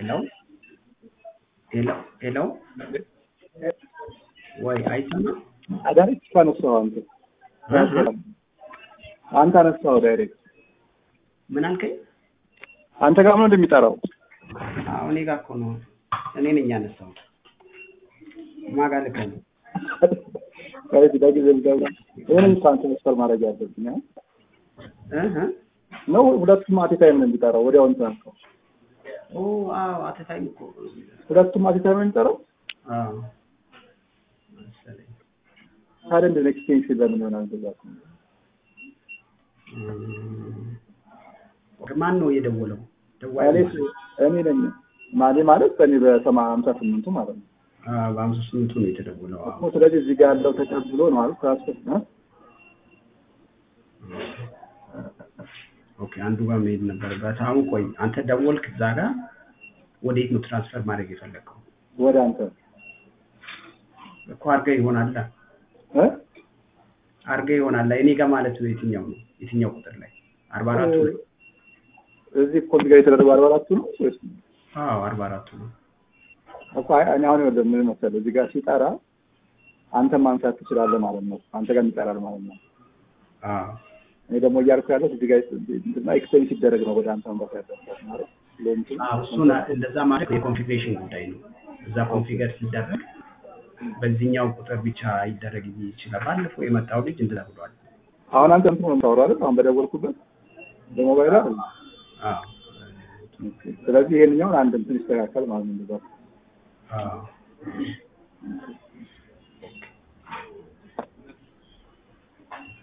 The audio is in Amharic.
ሄሎ ሄሎ ሄሎ ወይ አይሰማም? ዳይሬክት እኮ አነሳኸው አንተ አንተ አነሳኸው ዳይሬክት ምን አልከኝ? አንተ ጋር ነው እንደሚጠራው አዎ እኔ ጋር እኮ ነው። እኔ ነኝ ያነሳሁት። ማን ጋር ልከህ ነው? ዳይሬክት ዳጊዜ ልደውል ይሄንን እኮ አንተ መስፈር ማድረግ ያለብኝ አ? እህ ነው ሁለቱም አት ታይም ነው የሚጠራው ወዲያው እንትን አልከው ኦ አዎ አተታይም እኮ ሁለቱም አት ታይም ነው የሚጠራው አዎ መሰለኝ። ታዲያ እንደ ኤክስቴንሽን ለምን ይሆናል እንደዛ ከሆነ? እም፣ ማን ነው የደወለው? ደዋይ እኔ እኔ ነኝ ማኔ ማለት በእኔ በሰማ ሀምሳ ስምንቱ ማለት ነው በአምሳ ስምንቱ ነው የተደወለው። አዎ እኮ ስለዚህ እዚህ ጋር ያለው ተቀብሎ ነው ማለት ትራንስፈር ነው ኦኬ አንዱ ጋር መሄድ ነበረበት። አሁን ቆይ አንተ ደወልክ እዛ ጋር ወዴት ነው ትራንስፈር ማድረግ የፈለግከው? ወደ አንተ እኮ አድርገህ ይሆናል እ አድርገህ ይሆናል። እኔ ጋር ማለት ነው የትኛው ነው የትኛው ቁጥር ላይ አርባ አራቱ ላይ እዚህ እኮ እዚህ ጋር የተደረገው አርባ አራቱ ነው ወይስ አዎ አርባ አራቱ ነው። እኮ አይ እኔ አሁን ይኸውልህ ምን መሰለህ እዚህ ጋር ሲጠራ አንተ ማንሳት ትችላለህ ማለት ነው። አንተ ጋር ይጠራል ማለት ነው። አዎ እኔ ደግሞ እያልኩ ያለሁት እዚህ ጋር እንትና ኤክስቴንድ ሲደረግ ነው ወደ አንተ መምጣት ያለበት ማለት ለእንትን አዎ እሱን እንደዛ ማድረግ የኮንፊግሬሽን ጉዳይ ነው። እዛ ኮንፊገር ሲደረግ በዚህኛው ቁጥር ብቻ ይደረግ ይችላል። ባለፈው የመጣው ልጅ እንደዛ ብሏል። አሁን አንተ እንትን ነው የምታወራው አይደል? አሁን በደወልኩበት በሞባይል አይደል? አዎ ስለዚህ ይሄንኛውን አንድ እንትን ይስተካከል ማለት ነው። እንደዛ አዎ